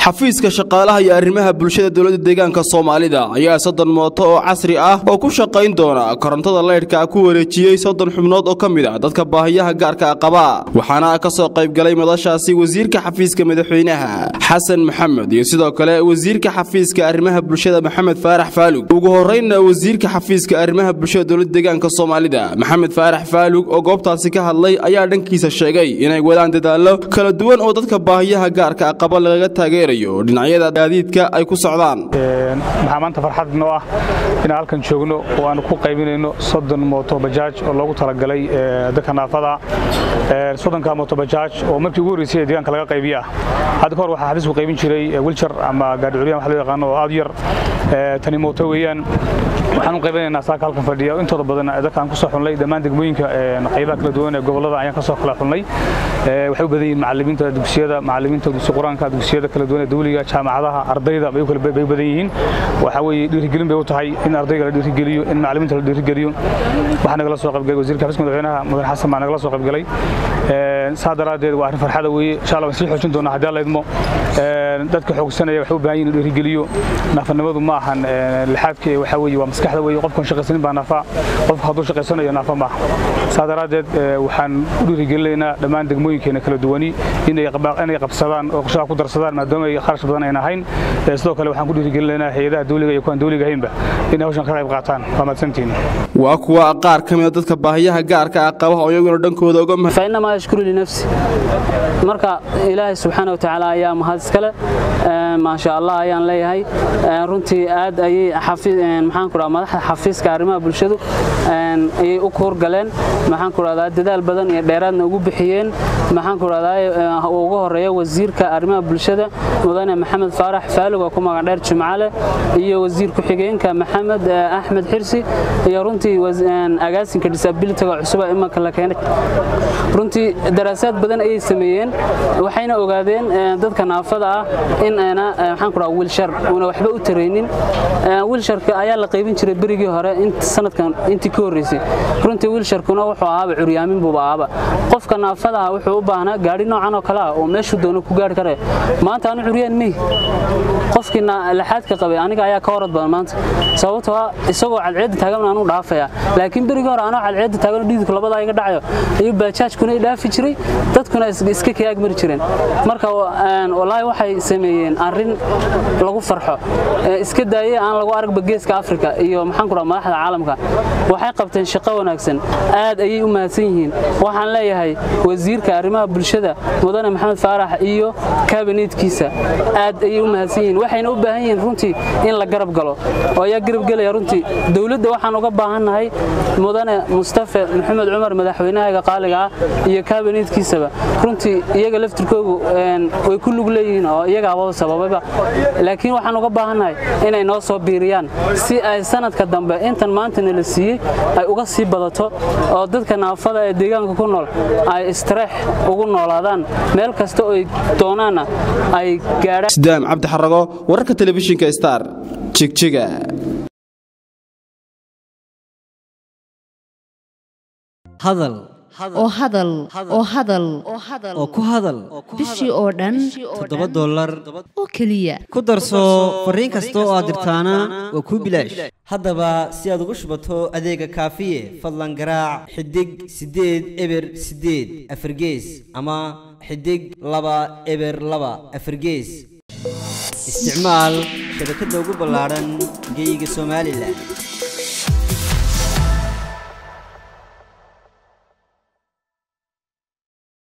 xafiiska shaqaalaha iyo arrimaha bulshada dowladda deegaanka soomaalida ayaa soddon mooto oo casri ah oo ku shaqayn doona korontada leydhka ku wareejiyey soddon xubnood oo ka mid ah dadka baahiyaha gaarka qaba waxaana ka soo qaybgalay madashaasi wasiirka xafiiska madaxweynaha xasan maxamed iyo sidoo kale wasiirka xafiiska arrimaha bulshada maxamed faarax faalug ugu horreynna wasiirka xafiiska arrimaha bulshada dowladda deegaanka soomaalida maxamed faarax faalug oo goobtaasi ka hadlay ayaa dhankiisa sheegay inay wadaan dadaallo kala duwan oo dadka baahiyaha gaarka qaba lagaga taageerayo dhinacyada gaadiidka ay ku socdaan waxaa maanta farxad noo ah inaan halkan joogno oo aanu ku qaybinayno soddon mooto bajaaj oo loogu talagalay dadka naafada soddonka mooto bajaaj oo markii ugu horreysay ee deegaanka laga qaybiya ah hadda kahor waxaa xafiisku qaybin jiray wilchar ama gaadhi curyan wax loo yaqaano oo aad u yar tani mooto weeyaan waxaan u qaybinaynaa saaka halkan fadhiya intooda badan dadkaan ku soo xunlay dhammaan degmooyinka qaybaha kala duwan ee gobollada ayaan ka soo kala xunlay waxay u badan yihiin macallimiinta dugsiyada macallimiinta dugsi qur-aanka dugsiyada kala duwan ee dawliga jaamacadaha ardayda bay u badan yihiin waxaa weeye dhiirigelin bay u tahay in ardayga la dhiirigeliyo in macallimiinta la dhiirigeliyo waxaa nagala soo qaybgalay wasiirka xafiiska madaxweynaha mudan xasan baa nagala soo qaybgalay saa daraaddeed waa arrin farxada weeye insha allah waan sii xoojin doonaa haddii alla idmo dadka xoogsanaya waxay u baahan yihin in dhiirigeliyo naafanimadu ma ahan lixaadka waxaa weeye waa maskaxda weeye qofkan shaqaysanin baa naafa qofka hadduu shaqaysanayo naafa maaha saa daraaddeed waxaan u dhiirigelinaynaa dhammaan degmooyinkeena kala duwani inay qabsadaan oo qorshaha ku darsadaan maadaama ay kharash badan ayna ahayn sidoo kale waxaan ku dhiirigelinaynaa hay-adaha dawliga iyo kuwaan dawliga ahaynba inay hawshan ka qayb qaataan waa mahadsantihiin waa kuwa qaar ka mida dadka baahiyaha gaarka ah qaba oo iyaguna dhankooda uga fainamaa yashkuru linafsi marka ilaahay subxaana wa tacaala ayaa mahad iskale maasha allah ayaan leeyahay runtii aad ayay maxaan ku dhaha madaxda xafiiska arrimaha bulshadu ayay u kuurgaleen maxaan ku dhahdaa dadaal badan iyo dheeraadna ugu bixiyeen maxaan ku dhahdaa ugu horeeya wasiirka arrimaha bulshada mudane maxamed faarax faalug oo ku magac dheer jimcale iyo wasiir ku-xigeenka maxamed axmed xirsi iyo runtii agaasinka disabilityga cusuba imanka la keenay runtii daraasaad badan ayay sameeyeen waxayna ogaadeen dadka naafada ah in ayna maxaan ku dhaha wiilshar una waxba u taraynin wiilsharka ayaa la qaybin jiray berigii hore sanadkan intii ka horreysay runtii wiilsharkuna wuxuu ahaaba curyaamin buuba ahaaba qofka naafada ah wuxuu u baahnaa gaadhi noocan oo kale ah oo meeshuu doono ku gaari karaya maanta anu curyaan mihi qofkii laxaadka qabay aniga ayaa ka horad badan maanta sababtoo ah isagoo cadceedda taagan anuu dhaafaya laakiin berigii hore anoo cadceedda taagan dhiidku labadaa iga dhacayo ayuu baajaajkuna i dhaafi jiray dadkuna iska kayaag mari jireen marka wallaahi waxay sameeyeen arrin lagu farxo iska daayey aan lagu aragba geeska afrika iyo maxaan ku dhaha madaxda caalamka waxay qabteen shaqo wanaagsan aad ayay u mahadsan yihiin waxaan leeyahay wasiirka arrimaha bulshada mudane maxamed faarax iyo kabineetkiisa aad ayay u mahadsan yihiin waxayna u baahan yihiin runtii in la garab galo oo ayaa garab gelaya runtii dowladda waxaan uga baahannahay mudane mustafe maxamed cumar madaxweynahaga qaaliga ah iyo kabineetkiisaba runtii iyaga laftirkoogu way ku lug leeyihiin oo iyaga hababa sababayba laakiin waxaan uga baahannahay inay noo soo biiriyaan si ay sanadka dambe intan maantana la siiyey ay uga sii badato oo dadka naafada ee deegaanka ku nool ay istareex ugu noolaadaan meel kasta oo ay doonaanna ay gaadhaan sidaam cabdi xarago wararka telefishinka star jigjiga hadal oo hadal oo hadal oo ku hadal bishii oo dhan toddoba dollar oo keliya ku darso fariin kasta oo aad dirtaana waa kuu bilaash haddaba si aad ugu shubato adeega kaafiye fadlan garaac xidig siddeed eber siddeed afargees ama xidig laba eber laba afargees isticmaal shabakadda ugu ballaadhan geyga somalilan